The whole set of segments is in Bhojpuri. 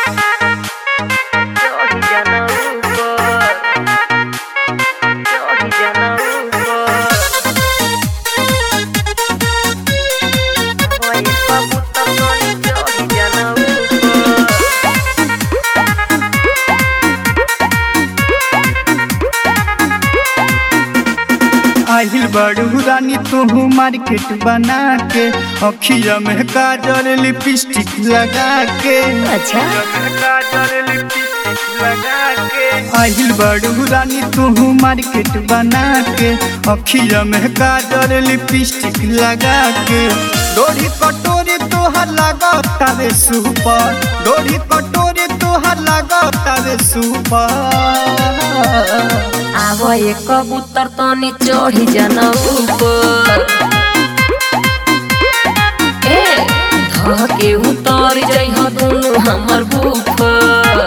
चढ़ी जाना ऊपर चढ़ी जाना ऊपर ओए कबूतर गनी चढ़ी जाना ऊपर आहिल बड़ू रानी तू मार्केट बना के अखिया में काजल लिपस्टिक लगा के अच्छा काजल लिपस्टिक लगा के आहिल बड़ू रानी तू मार्केट बना के अखिया में काजल लिपस्टिक लगा के डोरी कटोरी तोहर लगा तारे सुपर डोरी कटोरी तोहर लगा तारे सुपर आवा ये कबूतर तनी चढ़ी जाना ऊपर ए धके उतर जइह दुनु हमर ऊपर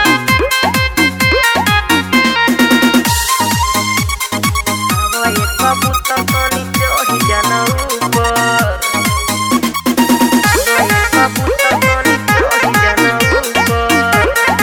आवा ये कबूतर तनी चढ़ी जाना ऊपर आवा ये कबूतर तनी चढ़ी जाना ऊपर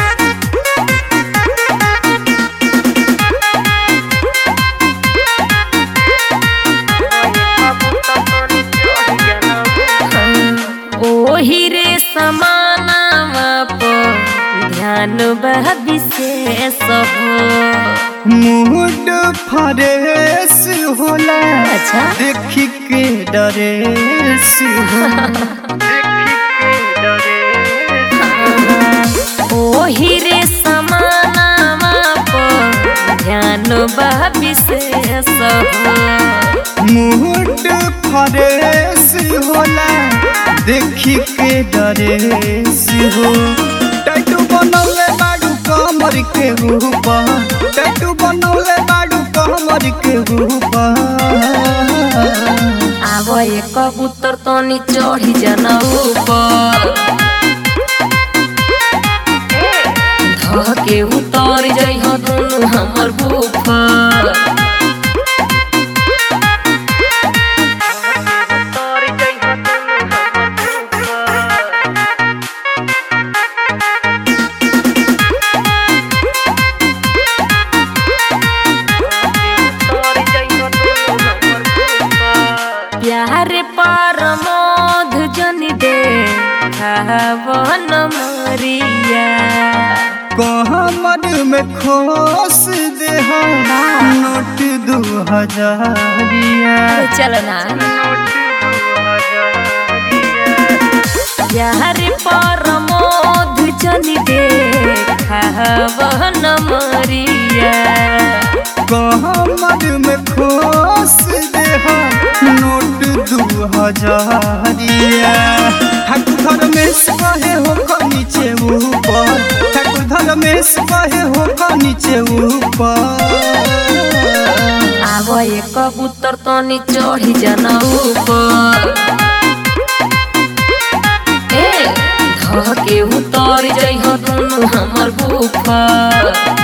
ओही रे समानावा पर ध्यान बह विशेष हो मूड फ्रेश होला अच्छा। देखी के डरेस होला देखी के डरेस ओही रे समानावा पर ध्यान बह विशेष हो मूड फ्रेश होला देखी के डरेस हो टैटू बनौले बाडू कमर के ऊपर टैटू बनौले बाडू कमर के ऊपर आवा ये कबूतर तनी चढ़ी जाना ऊपर धके उतर जइह दुनु हमर ऊपर उतर जइह दुनु हमर ऊपर प्यार पर मोध जन दे खावन मरिया कहमर में खोस दे नोट दू हजारिया चल ना प्यार पर मोध जन दे खावन मरिया कहमर में खोस दे नोट दू हजारिया ठाकुर धर में कहे हो क नीचे ऊपर ठाकुर धर में कहे हो क नीचे ऊपर आवा ये कबूतर तनी चढ़ी जाना ऊपर ए धके उतर जइह दुनु हमर ऊपर